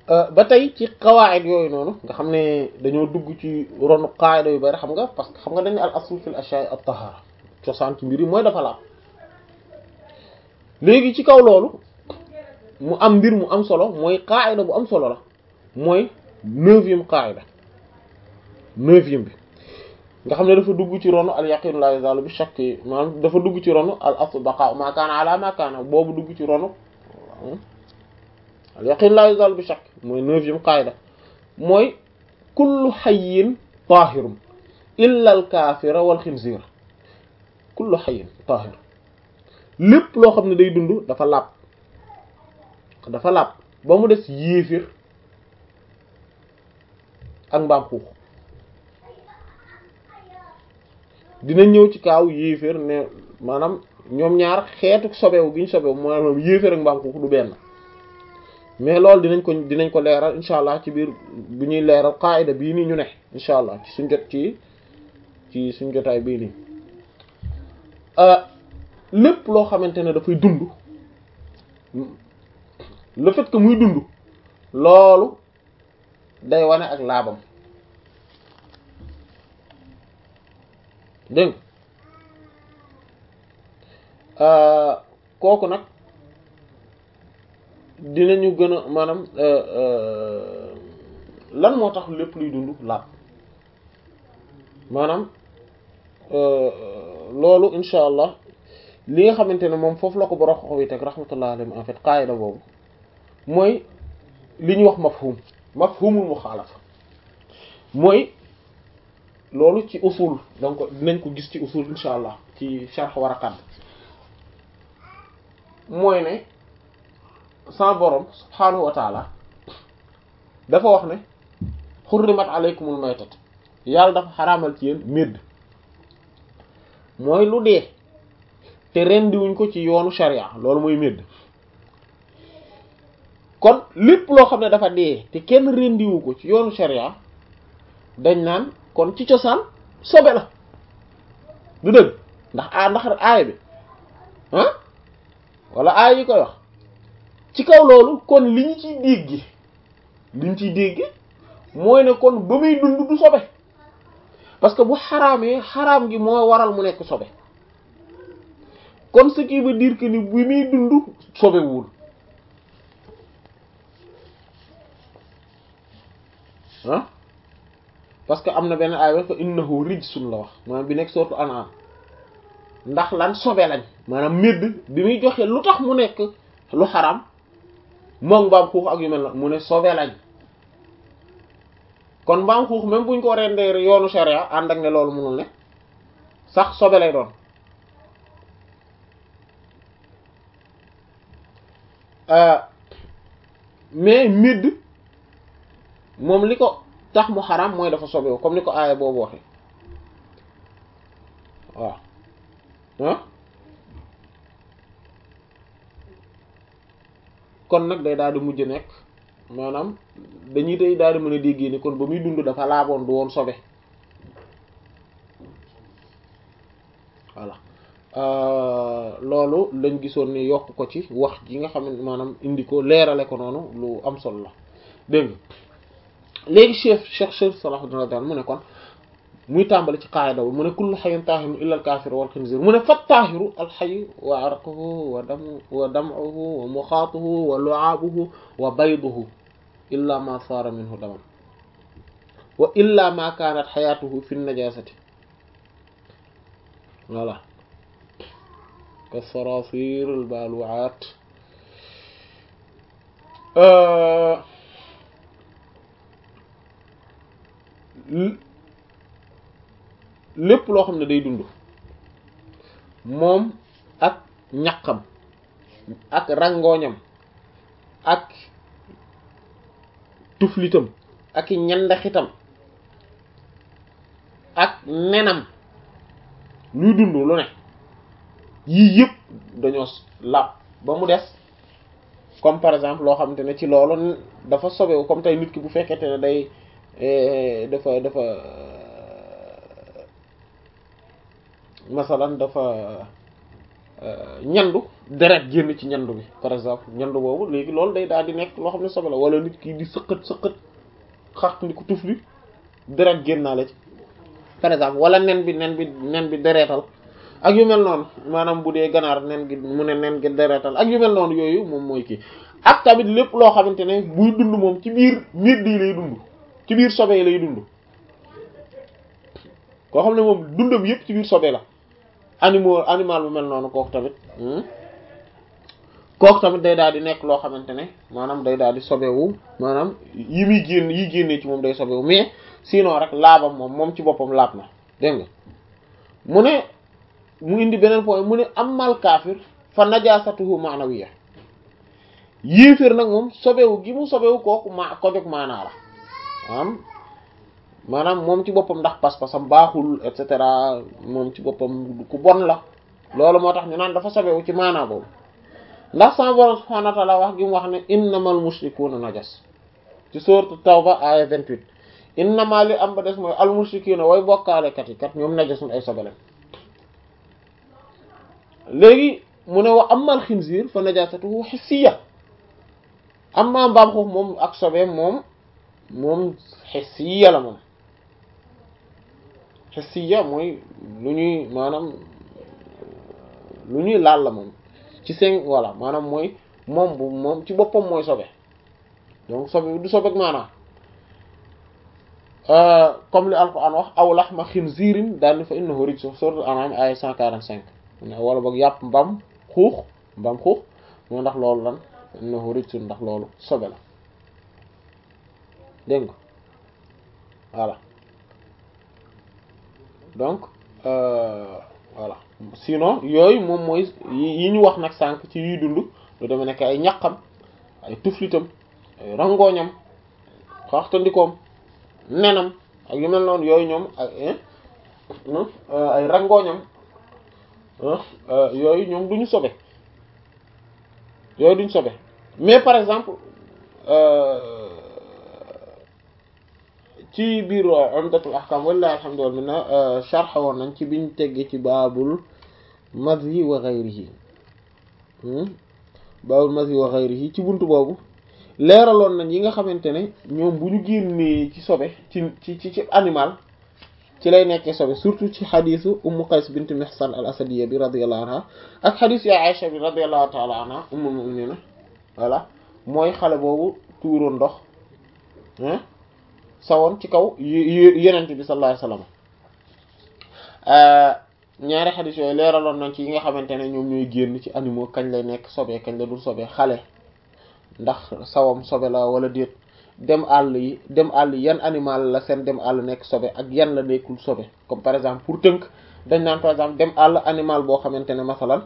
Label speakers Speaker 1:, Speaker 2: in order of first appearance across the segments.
Speaker 1: ba tey ci qawaid yooyu noonu nga xam ne dañoo dugg ci ronu qaida yu bari xam nga parce que xam nga dañ ne al asl fil ashya'i at tahara cosaan ci mbir yi mooy dafa laab léegi ci kaw loolu mu am mbir mu am solo mooy qaida bu am solo la mooy neuvième qaida neuvième bi nga xam ne dafa dugg ci ronu al yaqin la yazalu bi shakk maanaam dafa dugg ci ronu al asl baqa ma kaana ala ma kaana boobu dugg ci ronu al yaqin la yazalu bi shakk mooy neuvième qaida mooy kullu hayyin tahirun illa al kafira wal xinzir kullu hayyin tahir lépp loo xam ne day dund dafa laab dafa laab ba mu des yéefir ak mbaam xuux dina ñëw ci kaaw yéeféer ne maanaam ñoom ñaar xeetu sobewu gi ñu sobewu maanaam yéeféer ak mbaam xuux du benn mais loolu dinañ ko dinañ ko leeral incha allah ci biir bu ñuy leeral qaida bii nii ñu ne incha allah ci suñ jot ci ci suñ jotaay bii nii lépp loo xamante ne dafay dund le fait que muy dund loolu day wane ak laabam dégg kooku nag dinañu gën a maanaam lan moo tax lépp luy dund laab maanaam loolu insha allah li nga xamante ne moom foofu la ko borom xoxo yi teg rahmatullah alayhi en fait qaayida boobu mooy li ñuy wax mafhum mafhumul muxaalafa mooy loolu ci usul donc dinañ ko gis ci usul insha allah ci sharh waraqat mooy ne sa borom subhaanahu wa taala dafa wax ne xurrimat alaykumul maytat yàlla dafa xaraamal ci yéen médd mooy lu dee te rendiwuñ ko ci yoonu sharia loolu mooy médd kon lépp loo xam ne dafa dee te kenn rendiwu ko ci yoonu sharia dañ naan kon ci cosaan sobe la du dëgg ndax a ndax aaya bi ah wala aaya yi koy wax ci kaw loolu kon li ñu ciy dégg li ñu ciy dégg mooy ne kon ba muy dund du sobe parce que bu xaraamee xaraam gi moo waral mu nekk sobe kon ce qui veut dire que ni bi muy dund sobewul ah parce que am na benn aaya fa innahu rijsun la wax maanaam bi nekk sourate An'am ndax lan sobe lañ maanaam médd bi muy joxe lu tax mu nekk lu xaram moom mbaam xuux ak yu mel na mu ne sobe lañ kon mbaam xuux même buñ ko rendee yoonu sharia ànd ak ne loolu mënul ne sax sobe lay doon mais médd moom li ko tax mu xaram mooy dafa sobewu comme ni ko aaya boobu waxe waaw ah kon nag day daal di mujj nekk maanaam dañuy tey daal di mën a déggee ni kon ba muy dund dafa laaboon du woon sobe voilà loolu lañ gisoon ni yokk ko ci wax ji nga xam ne maanaam indi ko leerale ko noonu lu am solo la dégg nga léegi cheikh cheikh cheikh Salahuddin radiyallahu mu ne kon muy tàmbali ci qaayida mu ne kullu hayyin taahirun illa al-kaafir wal xinziir mu ne fa taahiru al-hayy wa arquhu wa damu wa dam'uhu wa muxaatuhu wa lu'aabuhu wa bayduhu illa ma saara minhu daman wa illa ma kaanat xayaatuhu fi najaasati voilà kasaraasiir al-baalu'aat lépp loo xam ne day dund moom ak ñaqam ak rangooñam ak tuflitam ak ñandaxitam ak nenam luy dund lu ne yii yëpp dañoo làpp ba mu des comme par exemple loo xamante ne ci loolu dafa sobewu comme tey nit ki bu fekkente ne day dafa dafa masalan dafa ñandu deret génn ci ñandu bi par exemple ñandu boobu léegi loolu day daal di nekk loo xam ne sobe la wala nit ki di sëqat sëqat xaxt ndi ko tufli deret génnaale ci par exemple wala nen bi nen bi nen bi deretal ak yu mel noonu maanaam bu dee ganaar nen gi mu ne nen gi deretal ak yu mel noonu yooyu moom mooy kii ak tamit lépp loo xamante ne buy dund moom ci biir miir di lay dund ci biir sobe lay dund koo xam ne moom dundam yépp ci biir sobe la animal animal bu mel noonu kooku tamit kooku tamit day daal di nekk loo xamante ne maanaam day daal di sobewu maanaam yi muy génn yi génnee ci moom day sobewu mais sinon rek laabam moom moom ci boppam laab na dégg nga mu ne mu indi beneen point mu ne amal kaafir fa najasatuhu ma'nawiyya yéeféer nag moom sobewu gi mu sobewu kooku ma ko jóg maanaa la maanaam maanaam moom ci boppam ndax pas-pasam baaxul et cetera moom ci boppam ku bon la loolu moo tax ñu naan dafa sobewu ci maanaa boobu ndax sama borom subhanahu wa ta'ala wax gi mu wax ne innamal mushrikuuna najas ci sourate tawba aya 28 innama li am ba des mooy al mushrikuuna way bokkaalekat yi kat ñoom najasun ay sobelen léegi mu ne wa amal xinziir fa najasatuhu hissiya amma mbaam xuux moom ak sobe moom moom hissiya la moom hissiya mooy lu ñuy maanaam lu ñuy laal la moom ci seen voilà maanaam mooy moom bu moom ci boppam mooy sobe donc sobe du sobeek maanaam comme li alquran wax aw laxma xinziirin daal ni fa innahu rijsun suuratul an'aam ay 145 wala boog yàpp mbaam xuux mbaam xuux moo ndax loolu lan innahu rijsun ndax loolu sobe la dégg nga voilà donc voilà sinon yooyu moom mooy yi ñu wax nag sànq ci yuy dund lu deme nekk ay ñaqam ay tuflitam ay rangooñam xaxtandikoom nenam ak yu mel noonu yooyu ñoom ay ay rangooñam yooyu ñoom duñu sobe yooyu duñu sobe mais par exemple ci biir umdatul ahkam wallahi alhamdu wal minna sharh woon nañ ci biñ teggee ci baabul madhi wa ghayrihi baabul madhi wa ghayrihi ci buntu boobu leeraloon nañ yi nga xamante ne ñoom bu ñu génnee ci sobe ci ci ci ci animal ci lay nekkee sobe surtout ci xadisu ummu qays bint mihsan al asadiya bi radiyallahu anha ak xadis ya aisha bi radiyallahu ta'ala anha ummul mu'minina voilà mooy xale boobu tuuroon ndox sawoon ci kaw yenent bi sallallahu alayhi wasallam ñaari xadis yooyu leeraloon nañ ci yi nga xamante ne ñoom ñooy génn ci animaux kañ lay nekk sobe kañ la dul sobe xale ndax sawam sobe la wala déet dem àll yi dem àll yi yan animal la seen dem àll nekk sobe ak yan la nekkul sobe comme par exemple pour tënk dañ naan par exemple dem àll animal boo xamante ne masalan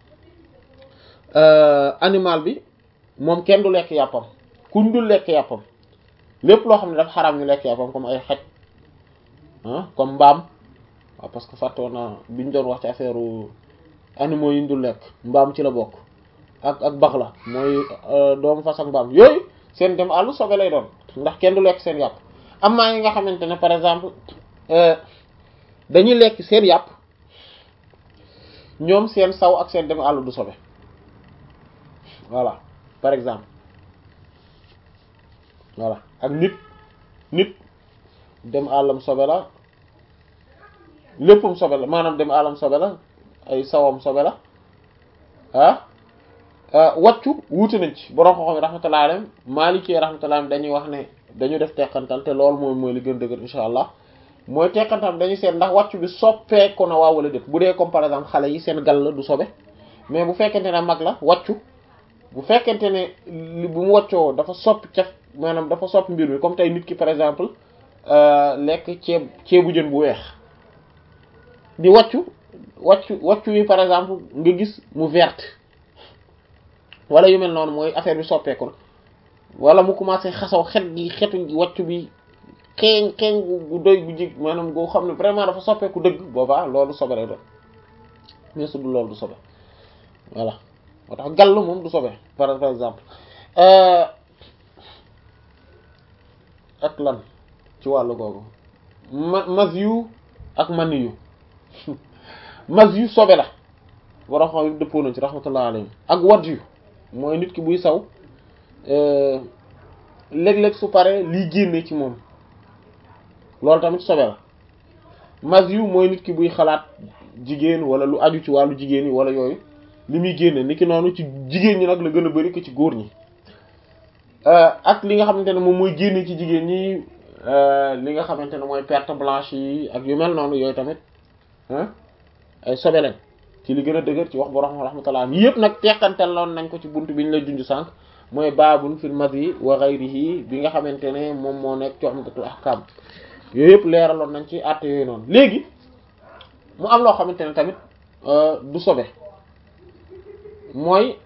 Speaker 1: animal bi moom kenn du lekk yàppam kuñ dul lekk yàppam lépp loo xam ne dafa xaraam ñu lekk yàppam comme ay xaj ah comme mbaam waaw parce que fàttoon na biñ doon wax ci affaire animaux yi ñu dul lekk mbaam ci la bokk ak ak bax la mooy doomu fas ak mbaam yooyu seen dem àll sobe lay doon ndax kenn du lekk seen yàpp am maa yi nga xamante ne par exemple dañuy lekk seen yàpp ñoom seen saw ak seen dem àll du sobe voilà par exemple voilà ak nit nit dem àllam sobe la léppam sobe la maanaam dem àllam sobe la ay sawam sobe la ah wàccu wuute nañ ci borom xoxom yi rahmatullahi alayhim Maliki rahmatullahi alayhim dañuy wax ne dañu def teqantal te loolu mooy mooy li gën dëgër insha allah mooy teqantal dañuy seet ndax wàccu bi soppeeku na waa wala déet bu dee comme par exemple xale yi seen gal la du sobe mais bu fekkente ne mag la wàccu bu fekkente ne bu mu wàccoo dafa soppi caf maanaam dafa soppi mbir mi comme tey nit ki par exemple lekk ceeb ceebu jën bu weex di wàccu wàccu wàccu yi par exemple nga gis mu verte wala yu mel noonu mooy affaire bi soppeeku na wala mu commencé xasaw xet gi xetu wàccu bi xeeñ xeeñ gu doy gu jig maanaam goo xam ne vraiment dafa soppeeku dëgg boobaa loolu sobe lay doon mais su dul loolu du sobe voilà moo tax gàll moom du sobe par par exemple ak lan ci wàllu googu ma mas yu ak mani yu mas yu sobe la borom xam yëpp dëppoo nañ ci rahmatullah alayhi ak wat yu mooy nit ki buy saw léeg-léeg su paree liy génne ci moom loolu tamit sobe la mas yu mooy nit ki buy xalaat jigéen wala lu aju ci wàllu jigéen yi wala yooyu li muy génne ni ki noonu ci jigéen ñi nag la gën a bari ko ci góor ñi ak li nga xamante ne moom mooy génne ci jigéen ñi li nga xamante ne mooy perte blanche yi ak yu mel noonu yooyu tamit ay sobe lañ ci li gën a dëgër ci wax borom rahmatullah yi yëpp nag teqantel loon nañ ko ci buntu bi ñu lay junj sànq mooy baabun fil madhi wa ghayrihi bi nga xamante ne moom moo nekk ci Umdatul Ahkam yooyu yëpp leeraloon nañ ci àtte yooyu noonu léegi mu am loo xamante ne tamit du sobe mooy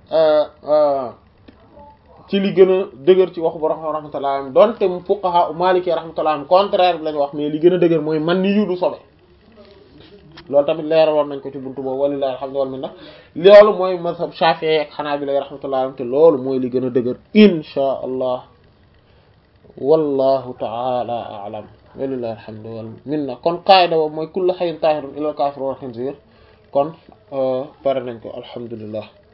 Speaker 1: ci li gën a dëgër ci waxu borom rahmatullah donte mu fuqaha maliki rahmatullah contraire bi lañu wax mais li gën a dëgër mooy man ni yu du sobe loolu tamit leeraloon nañ ko ci buntu boobu walillahi alhamdu wal minna loolu mooy mazhab Shafi'i ak Hanabila rahmatullah te loolu mooy li gën a dëgër insha allah wallahu ta'ala a'lam walillahi alhamdu wal minna kon qaida boobu mooy kullu hayyin tahirun illa al kafir wal khinzir kon pare nañ ko alhamdulillah